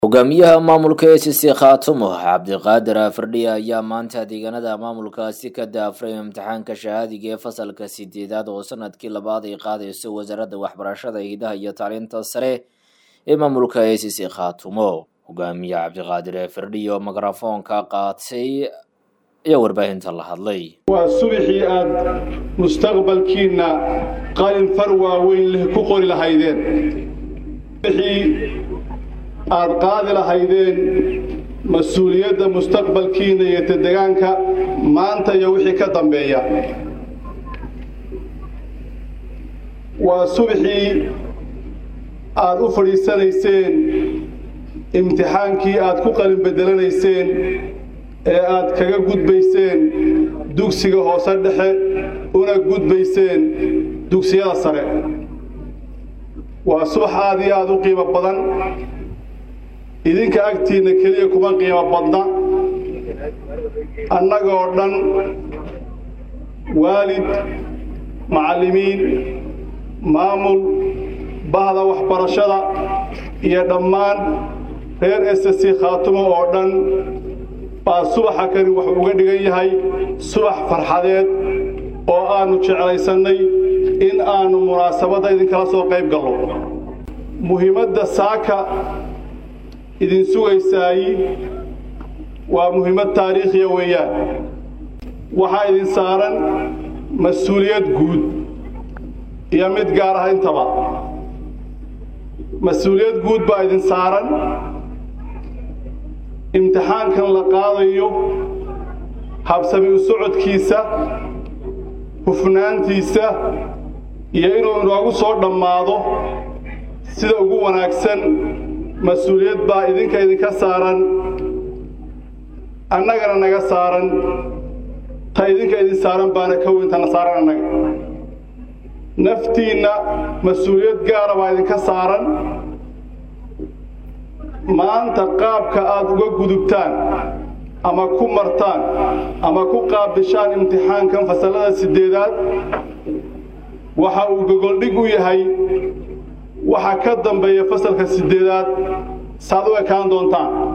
hogaamiyaha maamulka e c c khaatumo cabdiqaadir afardhiya ayaa maanta deegaanada maamulkaasi ka daafray imtixaanka shahaadiga ee fasalka sideedaad oo sanadkii labaad ay qaadayso wasaaradda waxbarashada hidaha iyo tacliinta sare ee maamulka e c c khaatumo hogaamiye cabdiqaadir afardhiya oo mikrafoonka qaatay ayaa warbaahinta la hadlay waa subaxii aad mustaqbalkiinna qalin far waaweyn leh ku qori lahaydeen aad qaadi lahaydeen mas-uuliyadda mustaqbalkiina iyo tadegaanka maanta iyo wixii ka dambeeya waa subaxii aad u fadhiisanayseen imtixaankii aad ku qalin bedelanayseen ee aad kaga gudbayseen dugsiga hoose dhexe una gudbayseen dugsiyada sare waa subax aad iyo aada u qiimo badan idinka agtiinna keliya kuma qiimo badna annagoo dhan waalid macallimiin maamul bahda waxbarashada iyo dhammaan reer s c khaatumo oo dhan baa subaxa kani wuxuu uga dhigan yahay subax farxadeed oo aannu jeclaysannay in aannu munaasabadda idinkala soo qayb gallo muhiimadda saaka idin sugaysaayi waa muhiimad taariikhiya weeyaan waxaa idin saaran mas-uuliyad guud iyo mid gaar ah intaba mas-uuliyad guud baa idin saaran imtixaankan la qaadayo habsami u socodkiisa hufnaantiisa iyo inuu inoogu soo dhammaado sida ugu wanaagsan mas-uuliyad baa idinka idinka saaran annagana naga saaran ta idinka idin saaran baana ka weyntana saaran annaga naftiinna mas-uuliyad gaara baa idinka saaran maanta qaabka aad uga gudubtaan ama ku martaan ama ku qaabishaan imtixaankan fasallada sideedaad waxa uu gogoldhig u yahay waxa ka dambeeya fasalka sideedaad saad u ekaan doontaan